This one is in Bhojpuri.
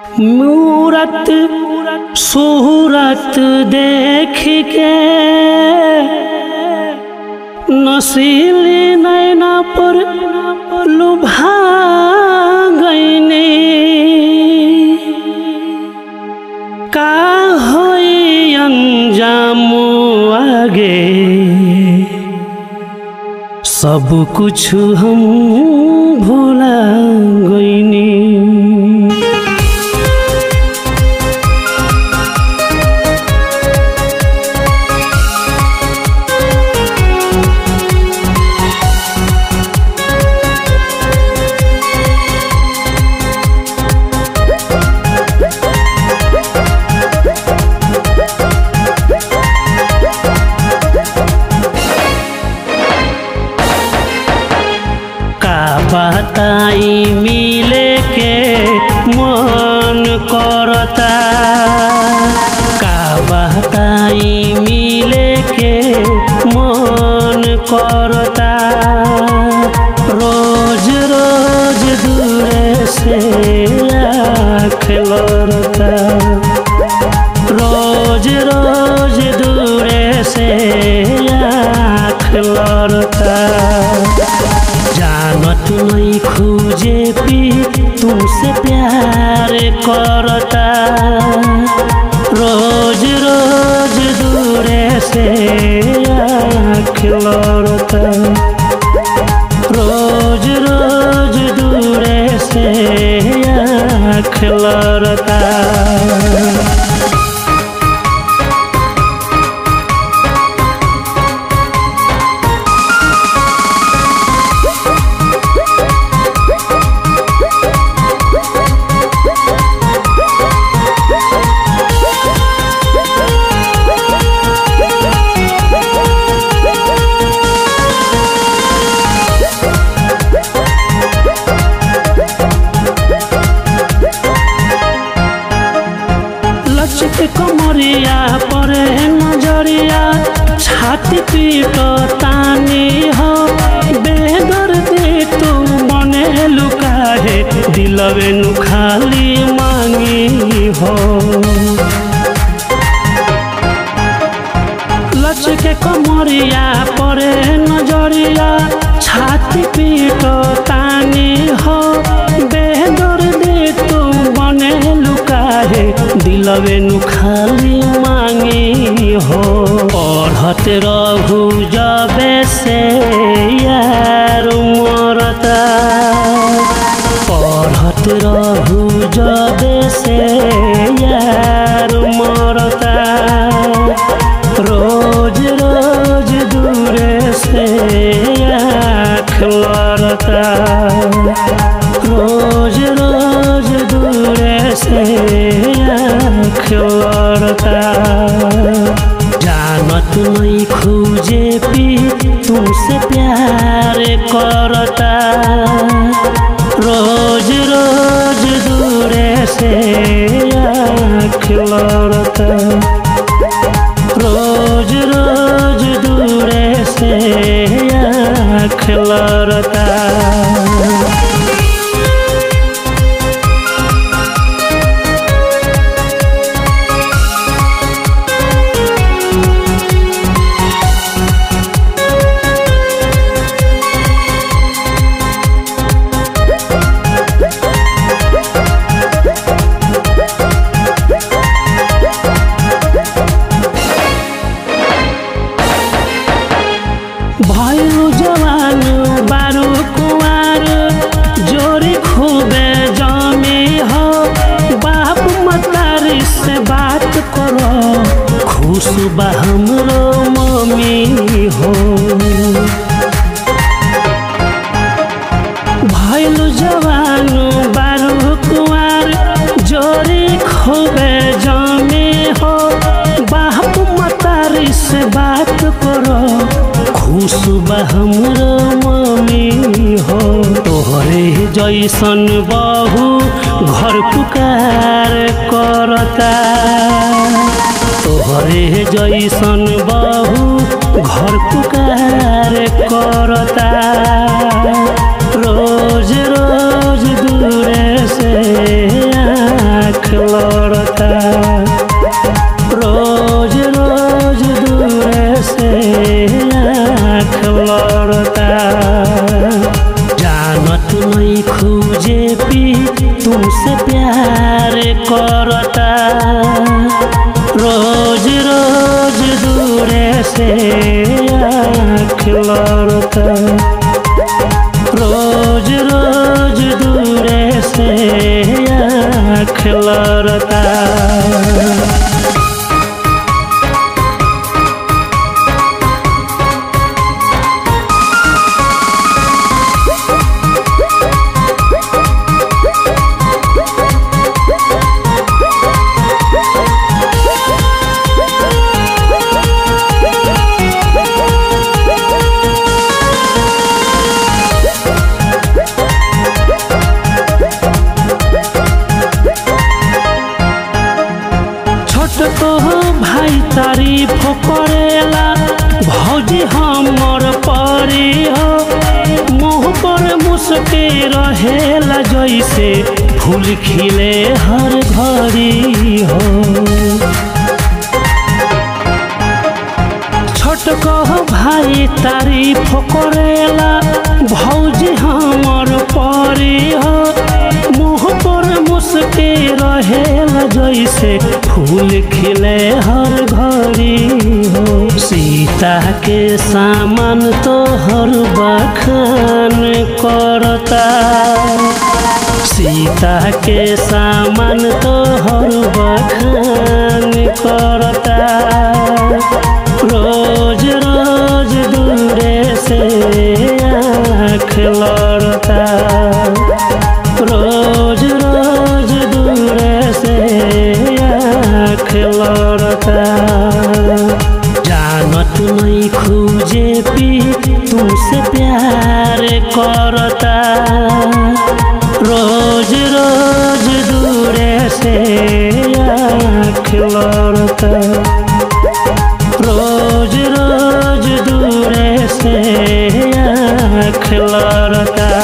मूरत सूरत देख के नसीली नैना पर लुभा गईनी का होई अंजाम आगे सब कुछ हम भूला गईनी का बताई मिले के मन करता का बताई मिले के मन करता रोज रोज दूरे से आँख लड़ता रोज रोज दूरे से आँख लड़ता जानत नहीं खोजे पी तुमसे प्यार करता रोज रोज दूरे से आँख लड़ता रोज रोज दूरे से आँख लड़ता लचक कमरिया परे नजरिया छाती पीट तानी हो बेदर दे तू बने लुकाहे दिलवे नु खाली मांगी हो लचके कमरिया परे नजरिया छाती पीट तानी हो बेदर दे तू बने लुकाहे दिलवे नु खाली मांगी हो पढ़त रहू जबे से यार मरता पढ़त रहू जबे से यार मरता रोज रोज दूरे से आँख लड़ता रोज रोज दूरे से आँख लड़ता जानत नहीं खोजे पी तुमसे प्यार करता रोज रोज दूरे से आँख लड़ता रोज रोज दूरे से आँख लड़ता भयो जवान बारू कुवार जोरी खूबे जमी हो बाप मतारी से बात करो खुश बा हमरो मम्मी हो भैलु जवान बारू कुवार जोरी खूबे जमी हो बाप मतारी से बात करो खुश बा हमरो मम्मी हो तोहरे जैसन बहू घर पुकार करता तोहरे जैसन बहू घर पुकार करता रोज रोज दूरे से आँख जेपी तुमसे प्यार करता रोज रोज दूरे से आँख लड़ता रोज रोज दूरे से आँख लड़ता छोट तो भाई तारीफ करेला भौजी हमर परी हो मुँह पर मुस्के रहेला जैसे फूल खिले हर घड़ी हो छोट कह भाई तारीफ करेला भौजी हमर परी हो मुँह पर मुस्के रहेला जैसे फूल खिले हर घड़ी हो सीता के सामान तो हर बखान करता सीता के सामान तो हर बखान करता रोज रोज दूरे से आँख लड़ता रोज रोज दूरे से आँख लड़ता जानत नहीं खूजे पी तुमसे प्यार करता रोज रोज दूरे से आँख लड़ता रोज रोज दूरे से आँख लड़ता